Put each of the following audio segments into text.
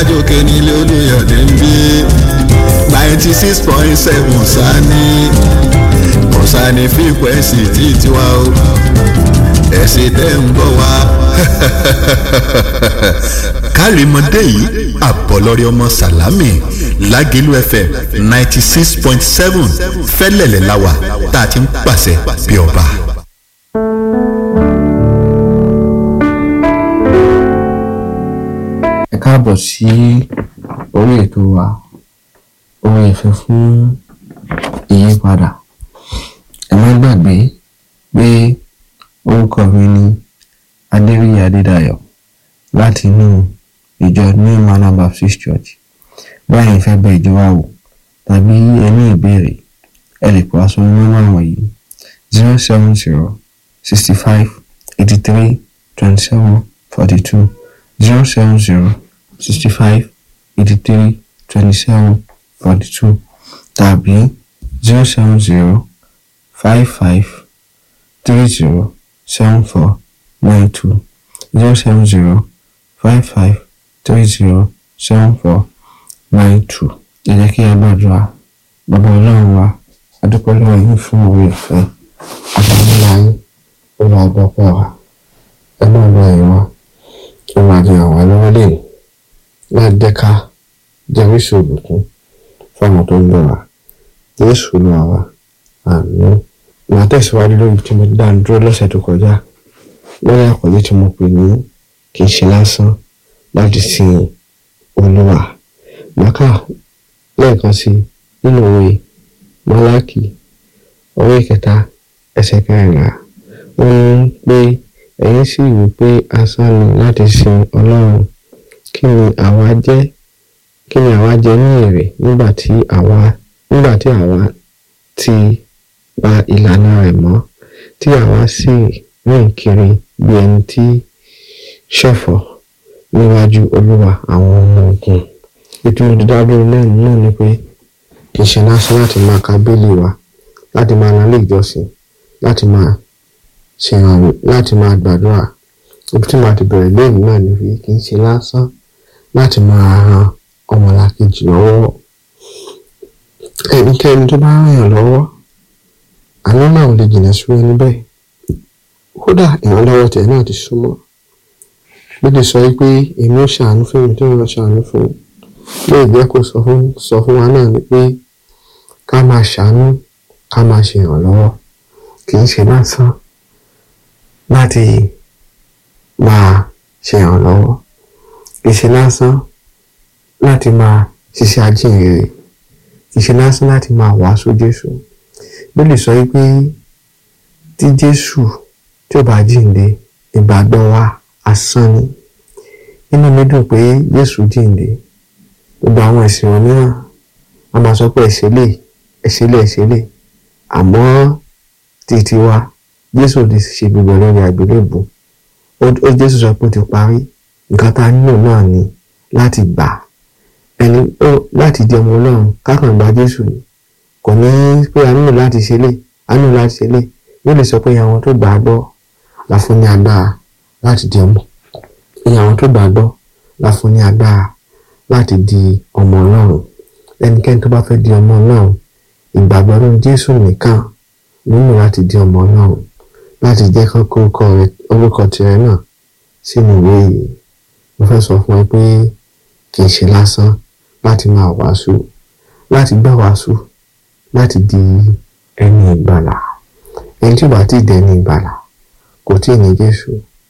kájòkè nílé olùyọ̀dé ń bí ninety six point seven sani kọ̀sánì fíkwẹ́sì tí tiwa o ẹ̀sìn tẹ́ ń bọ̀ wá. kárìmọ́dé yìí àbọ̀lọ́rẹ́ ọmọ sàlámì lágẹ̀lú fm ninety six point seven fẹ́lẹ̀lẹ̀ láwà tá a ti ń pàṣẹ bí ọba. ẹ káàbọ̀ sí orí ètò wa orin ìfẹ́ fún ìyípadà ẹ má gbàgbé pé orúkọ mi ni adéríyí adédayọ̀ láti inú ìjọ new manor baptist church báyìí fẹ́ bẹ ìjọ wa wò tàbí ẹ ní ìbéèrè ẹ lè pọ̀ aṣọ nọ́mbà wọ̀nyí zero seven zero sixty five eighty three twenty seven forty two zero seven zero sixty five eighty three twenty seven forty two tàbí zero seven zero five five three zero seven four nine two zero seven zero five five three zero seven four nine two. ẹ jẹ́ kí a gbàdúrà bàbá ọlọ́run wa adúpẹ́ lọ́wọ́ yín fún òwe ìfẹ́ àtàwọn yín ó lọ àgbọ̀pọ̀ wa ẹ náà lọ ẹ̀yìn wa ó máa di àwọn lọ́wọ́ lẹ́yìn láti dẹ́ka jẹ́rìsì òbùkún fáwọn tó ń lọ wa jésù lọ wa àmín màá tẹ̀síwájú lórí tí mo dá dúró lọ́sẹ̀ tó kọjá lórí àkọlé tí mo pè ní kì í ṣe lásán láti sin olúwa màkà lẹ́ẹ̀kan sí nínú òwe málákì orí kẹta ẹsẹ̀ kẹrìnlá ó ní pé ẹ̀yin sì wí pé asán ni láti sin ọlọ́run kí ni àwa jẹ́ kí ni àwa jẹ ní èrè nígbà tí àwa nígbà tí àwa ti pa ìlànà rẹ̀ mọ́ tí àwa sì rìn kiri bí ẹni tí ṣọ̀fọ̀ níwájú olúwa àwọn ọmọ ogun ìtumọ̀ dídádúró náà náà ni pé kì í ṣe lásán láti máa ka bíélì wa láti máa lọ ilé ìjọsìn láti máa ṣèrànwọ́ láti máa gbàdúrà ibi tí màá ti bẹ̀rẹ̀ lẹ́yìn náà ni pé kì í ṣe lásán láti máa ran ọmọlàkejì lọ́wọ́ ẹnikẹ́ni tó bá ràn yàn lọ́wọ́ àánú náà ò lè jìnnà sí ẹni bẹ́ẹ̀ kódà ìrànlọ́wọ́ tẹ̀ náà ti súnmọ́ bí lè sọ pé èmi ò ṣàánú fún mi tó ń lọ ṣàánú fún mi lè jẹ́ kó sọ fún sọ fún wa náà ni pé ká máa ṣàánú ká máa ṣe ìrànlọ́wọ́ kì í ṣe lásán láti máa ṣe ìrànlọ́wọ́ kì í ṣe lásán láti máa ṣiṣẹ́ ajínrere kì í ṣe lásán láti máa wàásù Jésù bí lè sọ pé tí Jésù tí ò bá jíǹde ìgbàgbọ́ wa asán ni inú mi dùn pé Jésù jíǹde gbogbo àwọn ẹ̀sìn wọn mìíràn a máa sọ pé ẹ̀ṣẹ̀ lè ẹ̀ṣẹ̀ lè ẹ̀ṣẹ̀ lè àmọ́ títí wa Jésù ti ṣe gbogbo lórí àgbélébù ó Jésù sọ pé ó ti parí nǹkan tá a nílò náà ni láti gbà ẹni ó láti di ọmọ Ọlọ́run kákan gba Jésù ni kò ní pé a nílò láti ṣe lè a nílò láti ṣe lè yóò lè sọ pé àwọn tó gbà á gbọ́ la fún ní agbára láti di ọmọ ìyẹn àwọn tó gbà á gbọ́ la fún ní agbára láti di ọmọ Ọlọ́run ẹnikẹ́ni tó bá fẹ́ di ọmọ Ọlọ́run ìgbàgbọ́ nínú Jésù nìkan nínú láti di ọmọ Ọlọ́run láti jẹ́ kọ́kọ́ orúkọ tirẹ̀ náà sínú ìwé yìí mo fẹ́ sọ fún ẹ pé kì í ṣe lásán láti máa wàásù láti gbà wàásù láti di ẹni ìgbàlà ẹni tí ò bá ti di ẹni ìgbàlà kò tí ì ní Jésù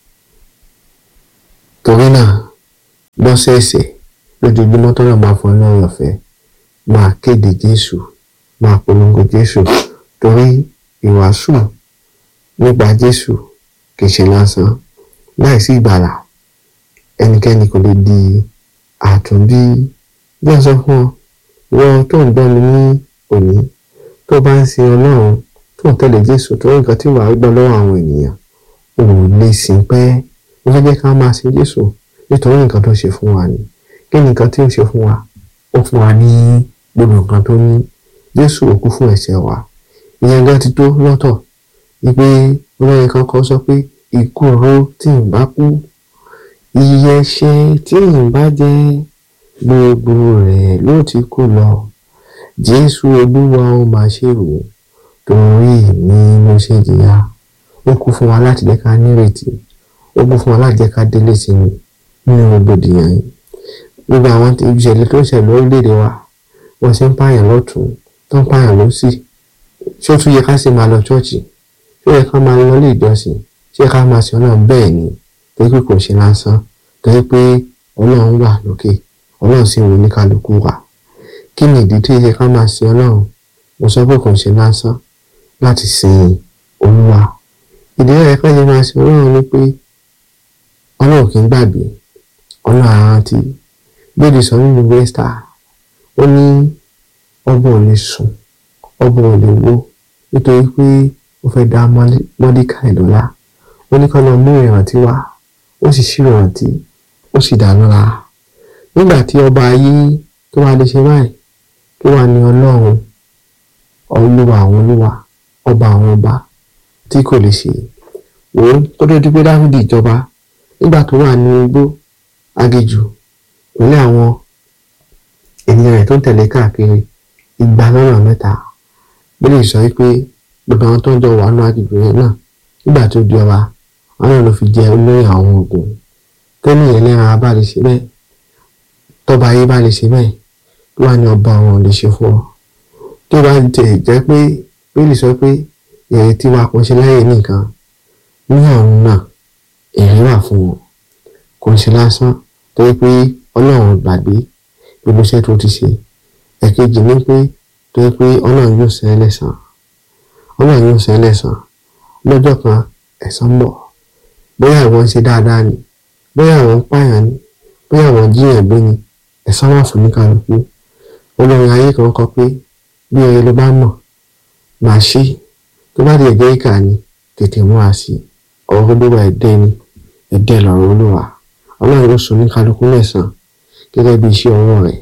torí náà lọ́sẹ̀ẹ̀sẹ̀ lójoojúmọ́ tọ́lọ̀ máa fún ọ lọ́rọ̀ ọ̀fẹ́ máa kéde Jésù máa polongo Jésù torí ìwàásù nípa Jésù kì í ṣe lásán láìsí ìgbàlà ẹnikẹ́ni kò lè di àtúnbí bí a sọ fún ọ wọ́n tó ń gbọ́ mi ní òní tó bá ń sin Ọlọ́run tó ń tẹ̀lé Jésù tó nǹkan tí wàá gbọ́ lọ́wọ́ àwọn ènìyàn ò lè sìn pẹ́ wọ́n fẹ́ jẹ́ ká máa sin Jésù nítorí nǹkan tó ṣe fún wa ni kí ni nǹkan tí ó ṣe fún wa ó fún wa ní gbogbo nǹkan tó ní Jésù ó kú fún ẹ̀ṣẹ̀ wa ìyẹn gan ti tó lọ́tọ̀ wípé olórin kan kọ sọ pé ikú oró tí n bá kú iye ẹ̀ṣẹ̀ tí n bá jẹ gbogbo rẹ̀ ló ti kó lọ jésù olúwa ó máa ṣe wò torí mi ló ṣe jìyà ó kú fún wa láti jẹ́ ká nírètí ó kú fún wa láti jẹ́ ká délé sí mi nínú rògbòdìyàn yìí gbogbo àwọn ìṣẹ̀lẹ̀ tó ń ṣẹlẹ̀ lórílẹ̀‐èdè wa wọ́n ṣe ń pààyàn lọ́tún tó ń pààyàn lọ́sì ṣé ó tún yẹ ká sì máa lọ ṣọ́ọ̀ṣì ṣé ó yẹ ká máa lọ ilé ìjọsìn ṣé ká máa ṣe ọlọ́run bẹ́ẹ̀ ni torí pé kò ṣe lásán torí pé ọlọ́run wà lókè ọlọ́run sì wò ní kálukú wa kí ni ìdí tó yẹ ká máa ṣe ọlọ́run mo sọ pé kò ṣe lásán láti sin olúwa ìdí rẹ̀ ká lè máa ṣe ọlọ́run ni pé ọlọ́run kì í gbàgbé ọlọ́run àrántí gbèdè sọ nínú wẹ́stà ó ní ọba ò lè sùn ọba ò lè wó nítorí pé ó fẹ́ dá mọ́díkà ìdọ́lá ó ní kọ́ lọ mú ìrántí wá ó sì ṣí ìrántí ó sì dáná la nígbà tí ọba ayé tó wá lè ṣe báyìí tó wà ní ọlọ́run olúwa àwọn olúwa ọba àwọn ọba tí kò lè ṣe wò ó kó tó di pé dáfídì ìjọba nígbà tó wà ní igbó agéjù pẹ̀lú àwọn ènìyàn rẹ̀ tó ń tẹ̀lé káàkiri igba lọ́nà mẹ́ta bí lè sọ pé gbogbo àwọn tó ń jọ wà nínú agbègbè yẹn náà nígbà tó di ọba àwọn náà ló fi jẹ olórí àwọn ogun tẹ́lẹ̀ yẹn lẹ́ran bá lè ṣe bẹ́ẹ̀ tọ́ba ayé bá lè ṣe bẹ́ẹ̀ tó wà ní ọba àwọn ò lè ṣe fún ọ tó bá tẹ̀ jẹ́ pé bí lè sọ pé èrè tí wàá kàn ṣe láyé nìkan ní ọ̀run náà èrè wà fún wọn kò ń ṣe lásán torí pé ọlọ́run gbàgbé gbogbo iṣẹ́ tó ti ṣe ẹ̀kejì ní pé torí pé ọlọ́run yóò san ẹlẹ́san ọlọ́run yóò san ẹlẹ́san lọ́jọ́ kan ẹ̀san ń bọ̀ bóyá àwọn ń ṣe dáadáa ni bóyá àwọn ń pààyàn ni bóyá àwọn jíyàn gbé ni ẹ̀san wà fún níkàlùkù olórin ayé kan kọ pé bí oye ló bá mọ̀ máa ṣe tó bá di ẹ̀jẹ̀ ìkà ni tètè múra sí ọ̀rọ̀ olúwa ẹ̀dẹ́ ni ẹ̀dẹ́ lọ̀rọ̀ olúwa ọlọ́run ló sọ níkàlùkù lẹ́san gẹ́gẹ́ bí iṣẹ́ ọwọ́ rẹ̀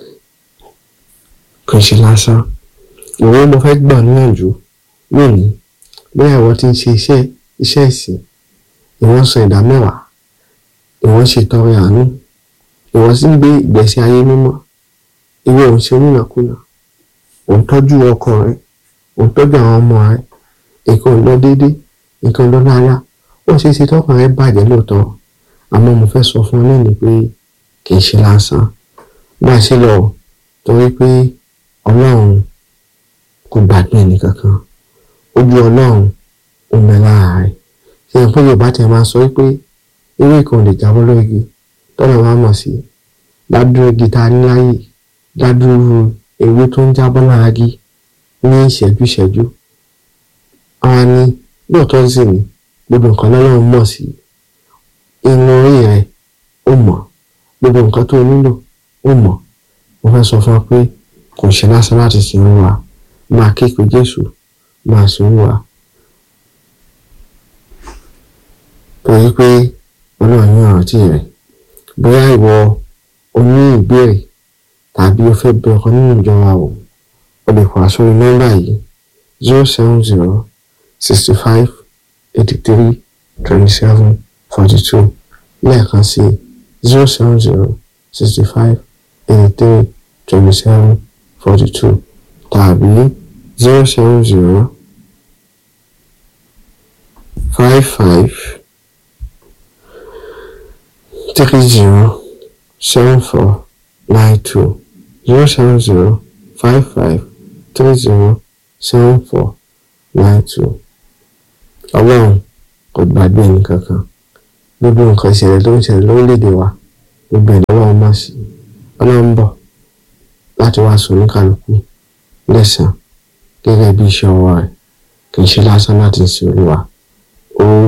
kò ṣe lásán ìwé mo fẹ́ gbà níyànjú lónìí bóyá ìwọ ti ń ṣe iṣẹ́ iṣẹ́ ìsìn ìwọ́n san ìdá mẹ́wàá ìwọ́n ṣe tọrẹ àánú ìwọ́n sì ń gbé ìgbésí ayé mímọ́ ìwọ ò ń ṣe onínàkúnà ò ń tọ́jú ọkọ rẹ ò ń tọ́jú àwọn ọmọ rẹ nǹkan ò lọ déédéé nǹkan ò lọ rárá ó ṣe é ṣe tọkàn rẹ bàjẹ́ lóòótọ́ àmọ́ mo fẹ́ sọ fún ọ lónìí pé kì í ṣe lásán má ṣe lọ torí pé ọlọ́run kò gbàgbé ẹnìkankan ojú ọlọ́run ò mẹ lára rẹ̀ ṣe é pé yorùbá tẹ̀ máa sọ pé ewé kan lè jábọ́ lórí igi tọ́lá máa mọ̀ sí dádúró igi tá a ní láyè dádúró ewé tó ń jábọ́ lára igi ní ìṣẹ́jú ìṣẹ́jú àwọn ni lóòótọ́ sì ni gbogbo nǹkan lọ́lọ́run mọ̀ sí inú orí rẹ̀ ó mọ̀ gbogbo nǹkan tó nílò ó mọ̀ mo fẹ́ sọ fún ọ pé kò ṣe lásán láti sin olúwa máa ké pe jésù máa sin olúwa torí pé ọlọ́run ní ọ̀rántí rẹ̀ bóyá ìwọ o ní ìbéèrè tàbí o fẹ́ bẹ ọkàn nínú ìjọba o o lè pa sórí nọ́mbà yìí zero seven zero sixty five eighty three twenty seven forty two lẹ́ẹ̀kan sí zero seven zero sixty five eighty three twenty seven forty two tàbí zero seven zero five five three zero seven four nine two zero seven zero five five three zero seven four nine two ọlọ́run kò gbàgbé ẹnìkankan gbogbo nǹkan ìṣẹ̀lẹ̀ tó ń ṣẹlẹ̀ lórílẹ̀‐èdè wa gbogbo ẹ̀ lọ́wọ́ ọmọ sí ọlọ́run bọ̀ láti wá sọ oníkàlùkù lẹ́sàn-án gẹ́gẹ́ bí iṣẹ́ ọwọ́ rẹ̀ kì í ṣe lásán láti sin olúwa ó